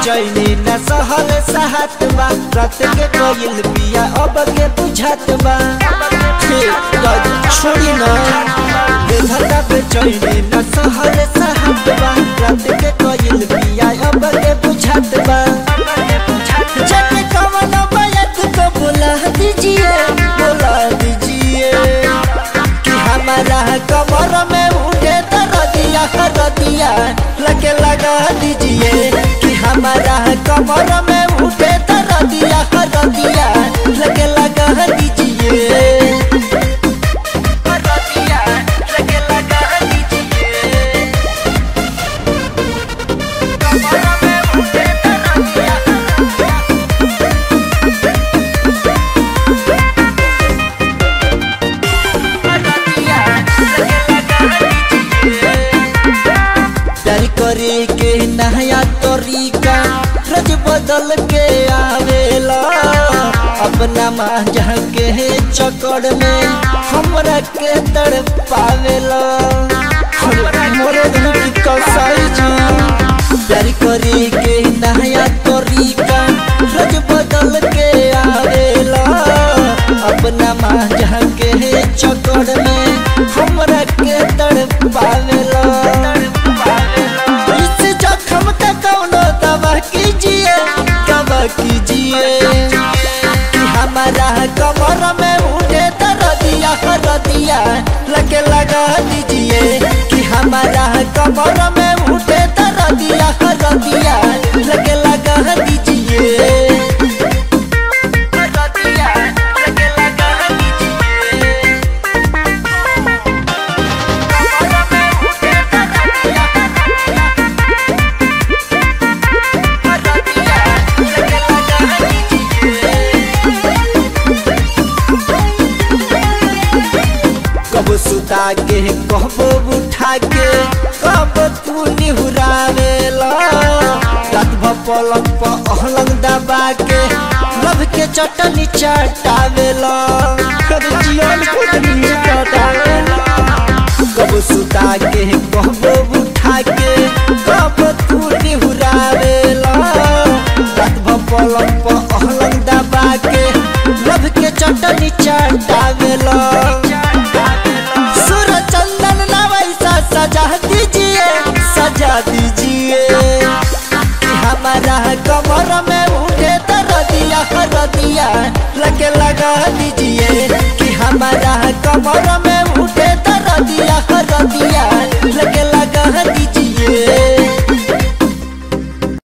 बेचैनी न सहल सहत बा रात के कोयल पिया अब के बुझत बा हे, दादी, छोड़ी ना बेधता बेचैनी न सहल सहत बा रात के कोयल पिया अब के बुझत बा जाने कवन बायत को बुला दीजिए बुला दीजिए कि हमारा कमर में उठे दरदिया दरदिया लगे लगा दीजिए कि हमारा कमर में उठे दरदिया दरदिया लगे लगा दीजिए दरदिया लगे लगा दीजिए कमर में उठे दरदिया प्यार करे के नया तरीका रज बदल के आवेला अपना मांझा के चक्कर में हमरा के तड़ पावेला मोरे दिल की कसाई जी प्यार करे के नया तरीका रज बदल के आवेला अपना मांझा के चक्कर में हमरा के तड़ पावेला इस जख्म का कौनो दवा कीजिए दवा कीजिए कि हमारा कमर में उठे दरदिया दरदिया लगे लगा दीजिए कि हमारा कमर में उठे दरदिया दरदिया लगे लगा दीजिए दरदिया लगे लगा दीजिए कब सुता के कब उठा के कब तू निहुरावेला रात भर पलंग पर अहलंग दबा के लब के चटनी चटावेला कर जियन खुदनी चटावेला कब सुता के कब उठा के कब तू निहुरावेला रात भर पलंग पर अहलंग दबा के लब के चटनी चटावेला सुर चंदन ना वैसा सजा दीजिए सजा दीजिए कि हमारा कमर में उठे दरदिया दरदिया लगे लगा दीजिए कि हमारा कमर में